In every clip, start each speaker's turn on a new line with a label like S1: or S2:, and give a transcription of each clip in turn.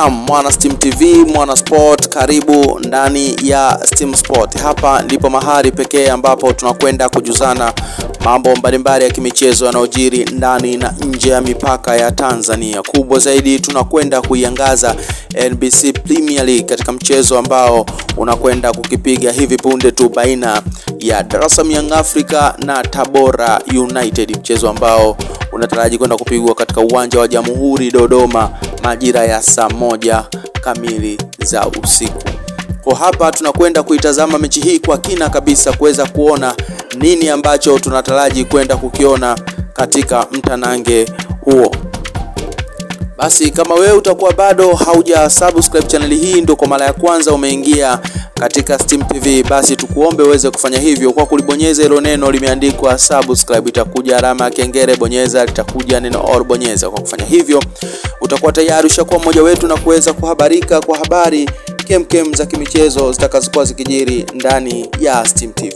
S1: Naam, mwana Steam TV, mwana sport, karibu ndani ya Steam Sport. Hapa ndipo mahali pekee ambapo tunakwenda kujuzana mambo mbalimbali ya kimichezo yanayojiri ndani na nje ya mipaka ya Tanzania. Kubwa zaidi, tunakwenda kuiangaza NBC Premier League katika mchezo ambao unakwenda kukipiga hivi punde tu baina ya Dar es Salaam Young Africa na Tabora United, mchezo ambao unataraji kwenda kupigwa katika uwanja wa Jamhuri Dodoma majira ya saa moja kamili za usiku. Kwa hapa tunakwenda kuitazama mechi hii kwa kina kabisa kuweza kuona nini ambacho tunataraji kwenda kukiona katika mtanange huo. Basi kama wewe utakuwa bado hauja subscribe channel hii, ndio kwa mara ya kwanza umeingia katika Steam TV, basi tukuombe uweze kufanya hivyo kwa kulibonyeza hilo neno limeandikwa subscribe. Itakuja alama ya kengele, bonyeza, litakuja neno all, bonyeza. Kwa kufanya hivyo, utakuwa tayari ushakuwa mmoja wetu na kuweza kuhabarika kwa habari kemkem za kimichezo zitakazokuwa zikijiri ndani ya Steam TV.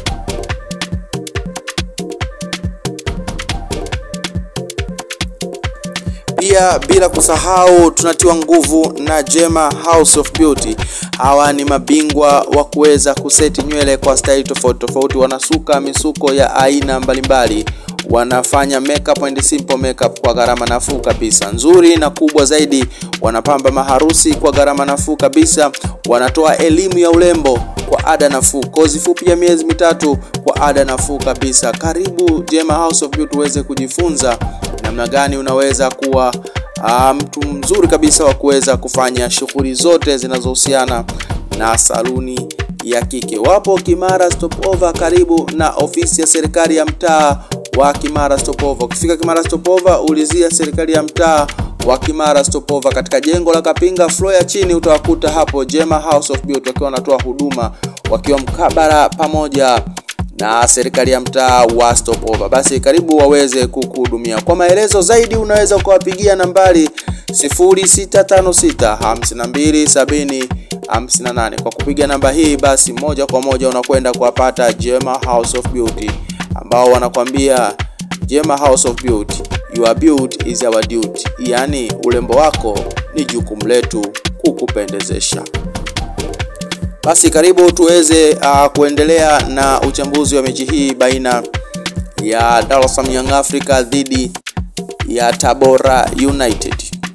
S1: Pia bila kusahau tunatiwa nguvu na Jema House of Beauty. Hawa ni mabingwa wa kuweza kuseti nywele kwa staili tofauti tofauti, wanasuka misuko ya aina mbalimbali, wanafanya makeup and simple makeup kwa gharama nafuu kabisa, nzuri na kubwa zaidi, wanapamba maharusi kwa gharama nafuu kabisa, wanatoa elimu ya urembo kwa ada nafuu, kozi fupi ya miezi mitatu kwa ada nafuu kabisa. Karibu Jema House of Beauty uweze kujifunza namna gani unaweza kuwa uh, mtu mzuri kabisa wa kuweza kufanya shughuli zote zinazohusiana na saluni ya kike. Wapo Kimara Stopover, karibu na ofisi ya serikali ya mtaa wa Kimara Stopover. Ukifika Kimara Stopover, ulizia serikali ya mtaa wa Kimara Stopover katika jengo la Kapinga floor ya chini, utawakuta hapo Jema House of Beauty wakiwa wanatoa huduma wakiwa mkabara pamoja na serikali ya mtaa wa Stopover. Basi karibu waweze kukuhudumia. Kwa maelezo zaidi unaweza ukawapigia nambari 0656527058. Kwa kupiga namba hii, basi moja kwa moja unakwenda kuwapata Jema House of Beauty ambao wanakwambia Jema House of Beauty, your beauty is our duty, yaani urembo wako ni jukumu letu kukupendezesha. Basi karibu tuweze uh, kuendelea na uchambuzi wa mechi hii baina ya Dar es Salaam Young Africa dhidi ya Tabora United.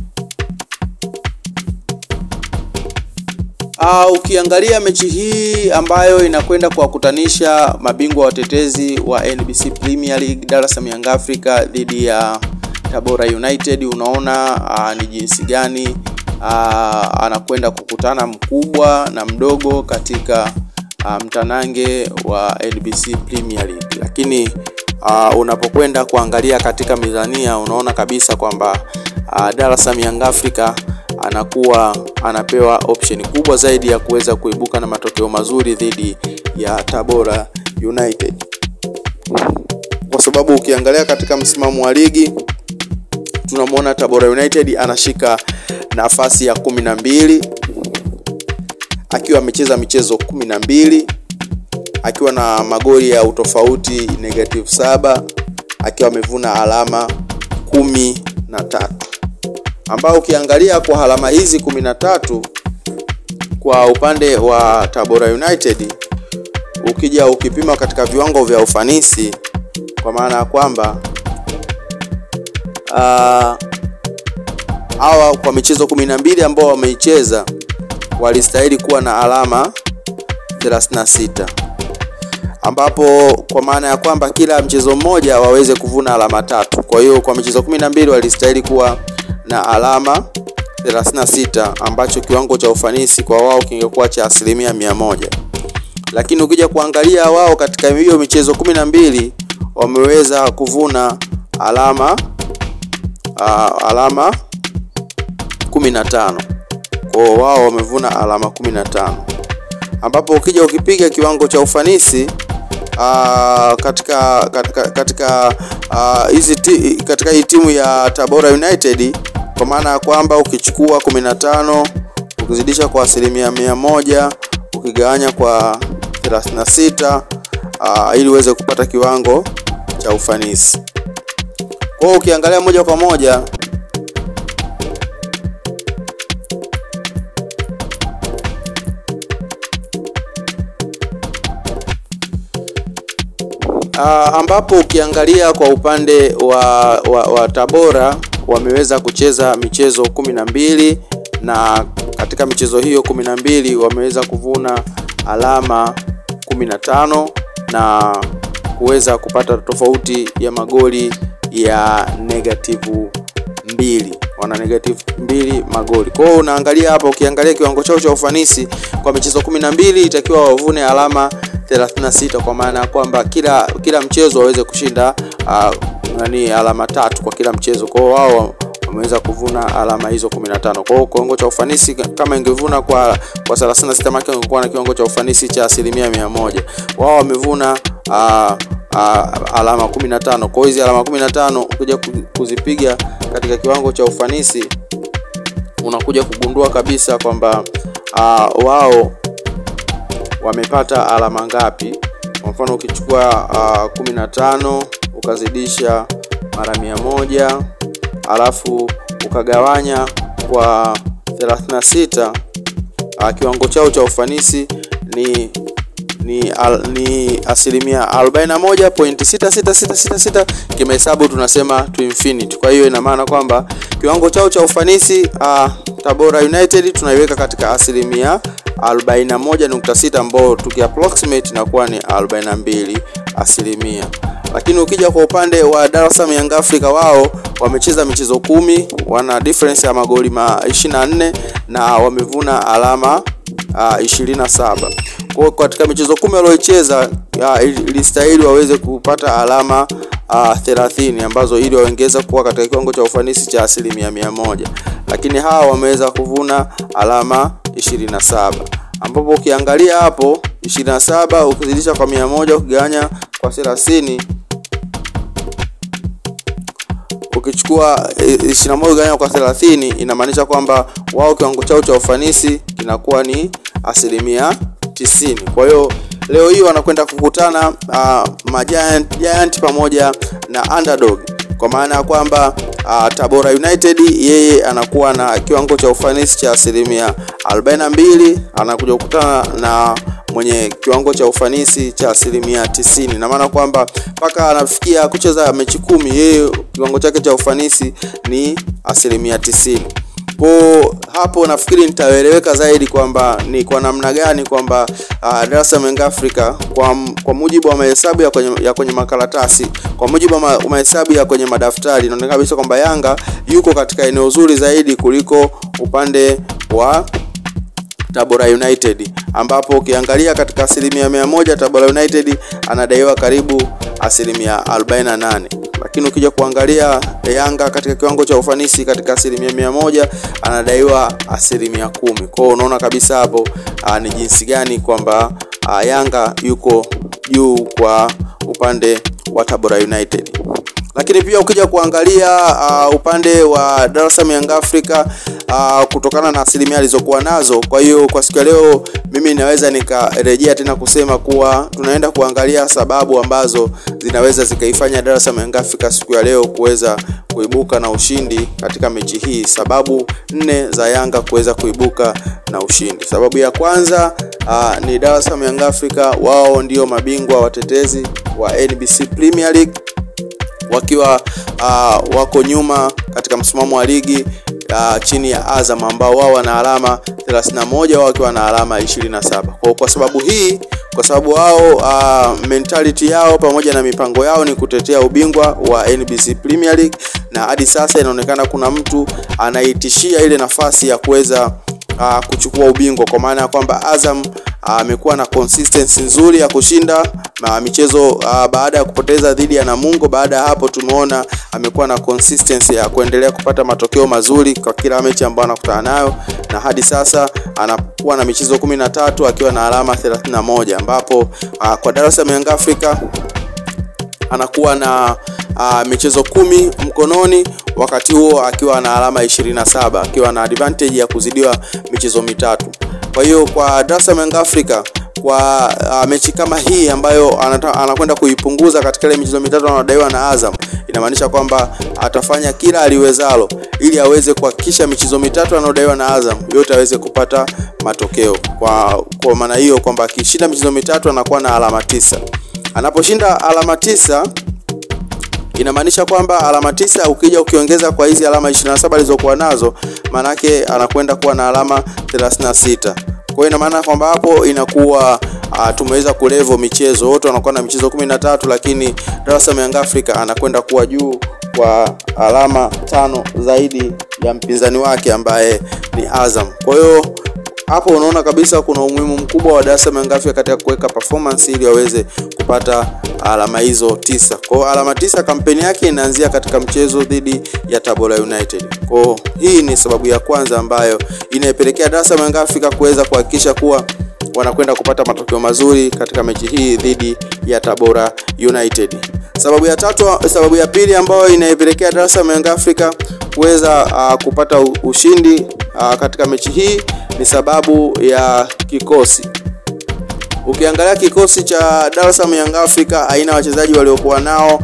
S1: Uh, ukiangalia mechi hii ambayo inakwenda kuwakutanisha mabingwa watetezi wa NBC Premier League Dar es Salaam Young Africa dhidi ya Tabora United, unaona uh, ni jinsi gani Uh, anakwenda kukutana mkubwa na mdogo katika uh, mtanange wa NBC Premier League, lakini uh, unapokwenda kuangalia katika mizania unaona kabisa kwamba uh, Dar es Salaam Young Africa anakuwa anapewa option kubwa zaidi ya kuweza kuibuka na matokeo mazuri dhidi ya Tabora United, kwa sababu ukiangalia katika msimamo wa ligi tunamwona Tabora United anashika nafasi ya kumi na mbili akiwa amecheza michezo kumi na mbili akiwa na magoli ya utofauti negative saba akiwa amevuna alama kumi na tatu ambao ukiangalia kwa alama hizi kumi na tatu kwa upande wa Tabora United ukija ukipima katika viwango vya ufanisi kwa maana ya kwamba uh, hawa kwa michezo kumi na mbili ambao wameicheza walistahili kuwa na alama 36 ambapo kwa maana ya kwamba kila mchezo mmoja waweze kuvuna alama tatu. Kwa hiyo kwa michezo kumi na mbili walistahili kuwa na alama 36 ambacho kiwango cha ufanisi kwa wao kingekuwa cha asilimia mia moja, lakini ukija kuangalia wao katika hiyo michezo kumi na mbili wameweza kuvuna alama uh, alama 15 kwa wao wamevuna alama 15 ambapo ukija ukipiga kiwango cha ufanisi aa, katika katika katika hizi uh, katika hii timu ya Tabora United kwa maana ya kwamba ukichukua 15 ukizidisha kwa asilimia mia moja ukigawanya kwa 36 uh, ili uweze kupata kiwango cha ufanisi. Kwa hiyo ukiangalia moja kwa moja uh, ambapo ukiangalia kwa upande wa, wa, wa Tabora wameweza kucheza michezo kumi na mbili na katika michezo hiyo kumi na mbili wameweza kuvuna alama kumi na tano na kuweza kupata tofauti ya magoli ya negativu mbili wana negative mbili magoli. Kwa hiyo unaangalia hapa, ukiangalia kiwango chao cha ufanisi kwa michezo kumi na mbili itakiwa wavune alama 36 kwa maana ya kwamba kila kila mchezo waweze kushinda uh, nani alama tatu kwa kila mchezo. Kwa hiyo wao wameweza kuvuna alama hizo 15. Kwa hiyo kiwango cha ufanisi kama ingevuna kwa kwa 36 maki ingekuwa na kiwango cha ufanisi cha asilimia mia moja. Wao wamevuna uh, uh, alama 15. Kwa hiyo hizi alama 15 ukija kuzipiga katika kiwango cha ufanisi unakuja kugundua kabisa kwamba uh, wao wamepata alama ngapi. Kwa mfano ukichukua uh, 15 ukazidisha mara mia moja alafu ukagawanya kwa 36 uh, kiwango chao cha ufanisi ni ni, al, ni asilimia 41.66666 kimahesabu tunasema to infinity. Kwa hiyo ina maana kwamba kiwango chao cha ufanisi uh, Tabora United tunaiweka katika asilimia 41.6 ambao tuki approximate inakuwa ni 42 asilimia. Lakini ukija kwa upande wa Dar es Salaam Young Africa, wao wamecheza michezo kumi, wana difference ya magoli ma 24 na wamevuna alama uh, 27. Kwa hiyo katika michezo kumi walioicheza uh, ilistahili waweze kupata alama uh, 30 ambazo ili waongeza kuwa katika kiwango cha ufanisi cha asilimia mia moja, lakini hawa wameweza kuvuna alama 27 ambapo ukiangalia hapo 27 ukizidisha kwa mia moja ukigawanya kwa 30 ukichukua 21 gawanya kwa 30 inamaanisha kwamba wao kiwango chao cha ufanisi kinakuwa ni asilimia 90. Kwa hiyo leo hii wanakwenda kukutana uh, majiant giant pamoja na underdog kwa maana ya kwamba uh, Tabora United yeye anakuwa na kiwango cha ufanisi cha asilimia 42, anakuja kukutana na mwenye kiwango cha ufanisi cha asilimia 90. Na maana kwamba mpaka anafikia kucheza mechi kumi, yeye kiwango chake cha ufanisi ni asilimia 90. Kwa hapo nafikiri nitaeleweka zaidi kwamba ni kwa namna gani kwamba uh, Dar es Salaam Young Africa kwa, kwa mujibu wa mahesabu ya kwenye, ya kwenye makaratasi, kwa mujibu wa ma, mahesabu ya kwenye madaftari inaonekana kabisa kwamba Yanga yuko katika eneo zuri zaidi kuliko upande wa Tabora United ambapo ukiangalia katika asilimia mia moja Tabora United anadaiwa karibu asilimia 48 lakini ukija kuangalia Yanga katika kiwango cha ufanisi katika asilimia mia moja anadaiwa asilimia kumi. Kwa hiyo unaona kabisa hapo aa, ni jinsi gani kwamba Yanga yuko juu kwa upande wa Tabora United. Lakini pia ukija kuangalia uh, upande wa Dar es Salaam Young Africa uh, kutokana na asilimia alizokuwa nazo. Kwa hiyo kwa siku ya leo mimi naweza nikarejea tena kusema kuwa tunaenda kuangalia sababu ambazo zinaweza zikaifanya Dar es Salaam Young Africa siku ya leo kuweza kuibuka na ushindi katika mechi hii. Sababu nne za Yanga kuweza kuibuka na ushindi. Sababu ya kwanza uh, ni Dar es Salaam Young Africa, wao ndio mabingwa watetezi wa NBC Premier League wakiwa uh, wako nyuma katika msimamo wa ligi uh, chini ya Azam ambao wao wana alama 31 wao wakiwa na alama 27. Kwa, kwa sababu hii, kwa sababu wao uh, mentality yao pamoja na mipango yao ni kutetea ubingwa wa NBC Premier League, na hadi sasa inaonekana kuna mtu anaitishia ile nafasi ya kuweza uh, kuchukua ubingwa kwa maana ya kwamba Azam amekuwa uh, na consistency nzuri ya kushinda uh, michezo uh, baada ya kupoteza dhidi ya Namungo. Baada ya hapo, tumeona amekuwa na consistency ya kuendelea kupata matokeo mazuri kwa kila mechi ambayo anakutana nayo, na hadi sasa anakuwa na michezo kumi na tatu akiwa na alama 31 ambapo uh, kwa Dar es Salaam Young Africa anakuwa na uh, michezo kumi mkononi wakati huo akiwa na alama 27 akiwa na advantage ya kuzidiwa michezo mitatu. Kwa hiyo kwa Dar es Salaam Young Africa kwa uh, mechi kama hii ambayo anakwenda kuipunguza katika ile michezo mitatu anadaiwa na Azam, inamaanisha kwamba atafanya kila aliwezalo ili aweze kuhakikisha michezo mitatu anayodaiwa na Azam yote aweze kupata matokeo. Kwa, kwa maana hiyo kwamba akishinda michezo mitatu anakuwa na alama tisa Anaposhinda alama tisa inamaanisha kwamba alama tisa ukija ukiongeza kwa hizi alama 27 alizokuwa nazo, manake anakwenda kuwa na alama 36. Kwa hiyo ina maana kwamba hapo inakuwa uh, tumeweza kulevo michezo wote wanakuwa na michezo 13, lakini Dar es Salaam Young Africa anakwenda kuwa juu kwa alama tano zaidi ya mpinzani wake ambaye ni Azam. Kwa hiyo hapo unaona kabisa kuna umuhimu mkubwa wa Dar es Salaam Young Africa katika kuweka performance ili waweze kupata alama hizo tisa. Kwa hiyo alama tisa kampeni yake inaanzia katika mchezo dhidi ya Tabora United. Kwa hiyo hii ni sababu ya kwanza ambayo inaipelekea Dar es Salaam Young Africa kuweza kuhakikisha kuwa wanakwenda kupata matokeo mazuri katika mechi hii dhidi ya Tabora United. Sababu ya tatu, sababu ya pili ambayo inaipelekea Dar es Salaam Young Africa kuweza uh, kupata ushindi uh, katika mechi hii ni sababu ya kikosi. Ukiangalia kikosi cha Dar es Salaam Young Africa aina wachezaji waliokuwa nao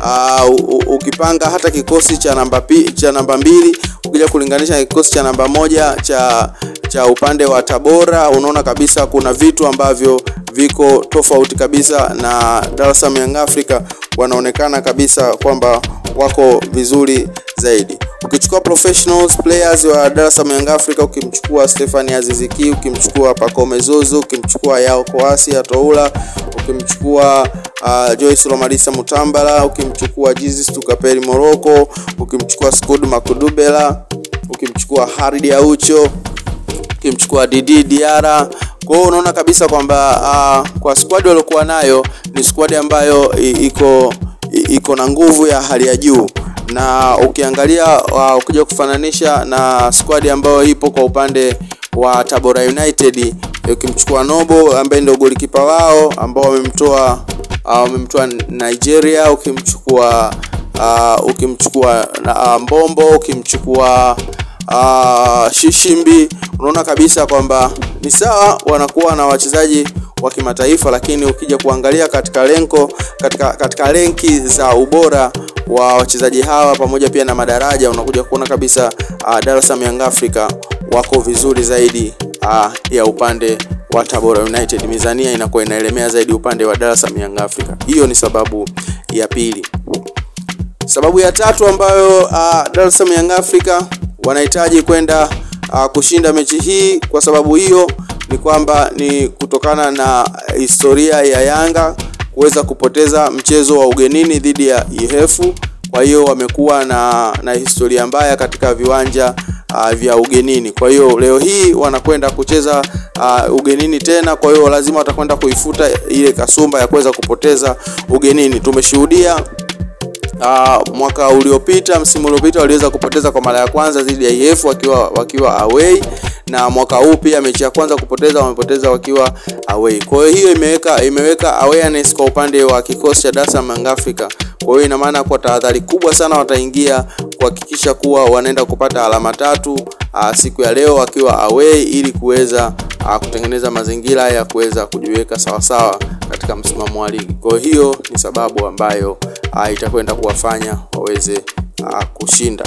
S1: uh, ukipanga hata kikosi cha namba pi, cha namba mbili ukija kulinganisha na kikosi cha namba moja cha cha upande wa Tabora, unaona kabisa kuna vitu ambavyo viko tofauti kabisa, na Dar es Salaam Young Africa wanaonekana kabisa kwamba wako vizuri zaidi. Ukichukua professionals players wa Dar es Salaam Young Africa, ukimchukua Stephanie Aziziki, ukimchukua Pacome Zozo, ukimchukua Yao Koasi Atoula, ukimchukua uh, Joyce Romalisa Mutambala, ukimchukua Jesus Tukaperi Morocco, ukimchukua Skud Makudubela, ukimchukua Haridi Aucho, ukimchukua Didi Diara. Kwa hiyo unaona kabisa kwamba uh, kwa squad waliokuwa nayo ni squad ambayo iko iko na nguvu ya hali ya juu na ukiangalia uh, ukija kufananisha na squad ambayo ipo kwa upande wa Tabora United, ukimchukua Nobo ambaye ndio golikipa wao ambao wamemtoa wamemtoa uh, Nigeria, ukimchukua uh, ukimchukua uh, Mbombo, ukimchukua uh, Shishimbi, unaona kabisa kwamba ni sawa wanakuwa na wachezaji wa kimataifa, lakini ukija kuangalia katika lenko katika, katika lenki za ubora wa wachezaji hawa pamoja pia na madaraja unakuja kuona kabisa uh, Dar es Salaam Young Africa wako vizuri zaidi uh, ya upande wa Tabora United. Mizania inakuwa inaelemea zaidi upande wa Dar es Salaam Young Africa. Hiyo ni sababu ya pili. Sababu ya tatu ambayo uh, Dar es Salaam Young Africa wanahitaji kwenda uh, kushinda mechi hii, kwa sababu hiyo ni kwamba ni kutokana na historia ya Yanga kuweza kupoteza mchezo wa ugenini dhidi ya Ihefu. Kwa hiyo wamekuwa na, na historia mbaya katika viwanja uh, vya ugenini. Kwa hiyo leo hii wanakwenda kucheza uh, ugenini tena, kwa hiyo lazima watakwenda kuifuta ile kasumba ya kuweza kupoteza ugenini. Tumeshuhudia Uh, mwaka uliopita msimu uliopita waliweza kupoteza kwa mara ya kwanza dhidi ya IF wakiwa wakiwa away, na mwaka huu pia mechi ya kwanza kupoteza wamepoteza wakiwa away. Kwa hiyo hiyo imeweka imeweka awareness kwa upande wa kikosi cha Dar es Salaam Young Africa. Kwa hiyo ina maana kwa tahadhari kubwa sana wataingia kuhakikisha kuwa wanaenda kupata alama tatu uh, siku ya leo wakiwa away ili kuweza uh, kutengeneza mazingira ya kuweza kujiweka sawasawa katika msimamo wa ligi. Kwa hiyo ni sababu ambayo uh, itakwenda kuwafanya waweze uh, kushinda.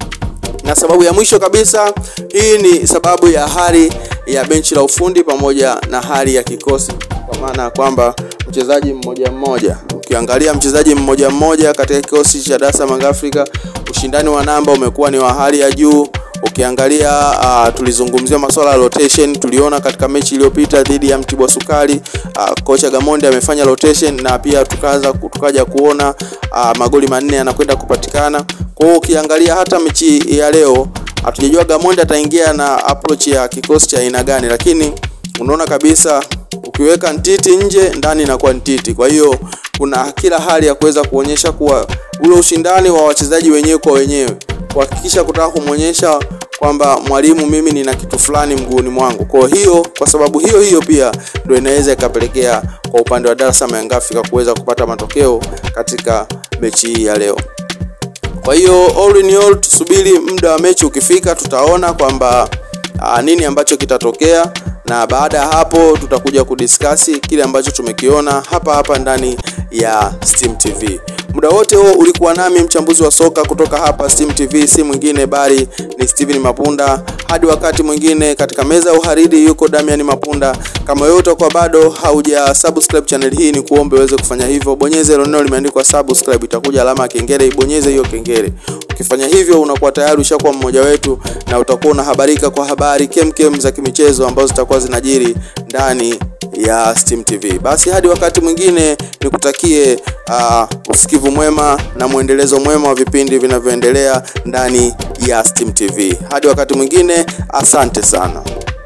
S1: Na sababu ya mwisho kabisa, hii ni sababu ya hali ya benchi la ufundi pamoja na hali ya kikosi, kwa maana ya kwamba mchezaji mmoja mmoja, ukiangalia mchezaji mmoja mmoja katika kikosi cha Dar es Salaam Young Africa, ushindani wa namba umekuwa ni wa hali ya juu. Ukiangalia uh, tulizungumzia masuala ya rotation, tuliona katika mechi iliyopita dhidi ya Mtibwa Sukari uh, kocha Gamondi amefanya rotation na pia tukaanza tukaja kuona uh, magoli manne yanakwenda kupatikana. Kwa hiyo ukiangalia hata mechi ya leo hatujajua Gamondi ataingia na approach ya kikosi cha aina gani, lakini unaona kabisa ukiweka Ntiti nje ndani inakuwa Ntiti. Kwa hiyo kuna kila hali ya kuweza kuonyesha kuwa ule ushindani wa wachezaji wenyewe kwa wenyewe kuhakikisha kutaka kumwonyesha kwamba mwalimu, mimi nina kitu fulani mguuni mwangu. Kwa hiyo kwa sababu hiyo hiyo pia ndio inaweza ikapelekea kwa upande wa Dar es Salaam Young Africa kuweza kupata matokeo katika mechi hii ya leo. Kwa hiyo all in all, tusubiri muda wa mechi ukifika, tutaona kwamba nini ambacho kitatokea, na baada ya hapo tutakuja kudiskasi kile ambacho tumekiona hapa hapa ndani ya Steam TV. Muda Muda wote huo ulikuwa nami mchambuzi wa soka kutoka hapa Steam TV, si mwingine bali ni Steven Mapunda. Hadi wakati mwingine, katika meza ya uhariri yuko Damian Mapunda. Kama wewe utakuwa bado hauja subscribe channel hii, ni kuombe uweze kufanya hivyo. Bonyeza ile neno limeandikwa subscribe, itakuja alama ya kengele, ibonyeze hiyo kengele. Ukifanya hivyo, unakuwa tayari ushakuwa mmoja wetu na utakuwa unahabarika kwa habari kemkem za kimichezo ambazo zitakuwa zinajiri ndani ya Steam TV. Basi hadi wakati mwingine nikutakie uh, usikivu mwema na mwendelezo mwema wa vipindi vinavyoendelea ndani ya Steam TV. Hadi wakati mwingine, asante sana.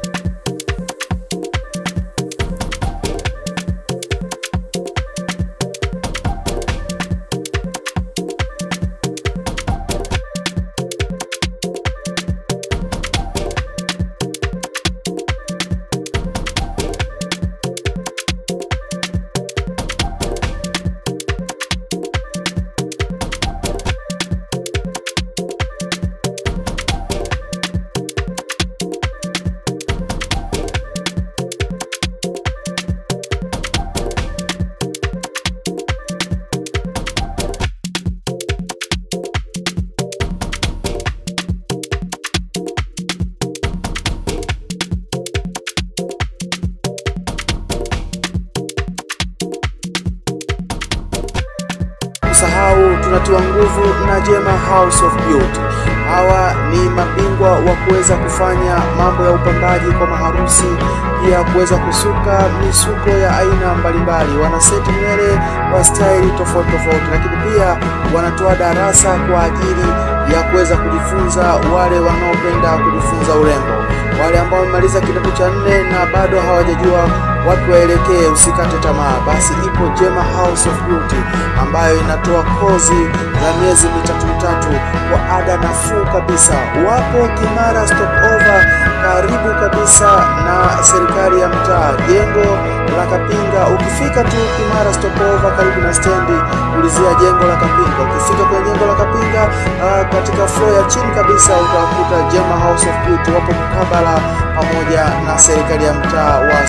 S1: Usahau tunatiwa nguvu na Jema House of Beauty. Hawa ni mabingwa wa kuweza kufanya mambo ya upambaji kwa maharusi, pia kuweza kusuka misuko ya aina mbalimbali. Wana seti nywele kwa staili tofauti tofauti, lakini pia wanatoa darasa kwa ajili ya kuweza kujifunza wale wanaopenda kujifunza urembo, wale ambao wamemaliza kidato cha nne na bado hawajajua wapi waelekee, usikate tamaa. Basi ipo Jema House of Beauty ambayo inatoa kozi za miezi mitatu mitatu kwa ada nafuu kabisa. Wapo Kimara Stopover, karibu kabisa na serikali ya mtaa, jengo la Kapinga. Ukifika tu Kimara Stopover, karibu na stendi, ulizia jengo la Kapinga. Ukifika kwenye jengo la Kapinga, uh, katika floor ya chini kabisa utakuta Jema House of Beauty, wapo mkabala pamoja na serikali ya mtaa wa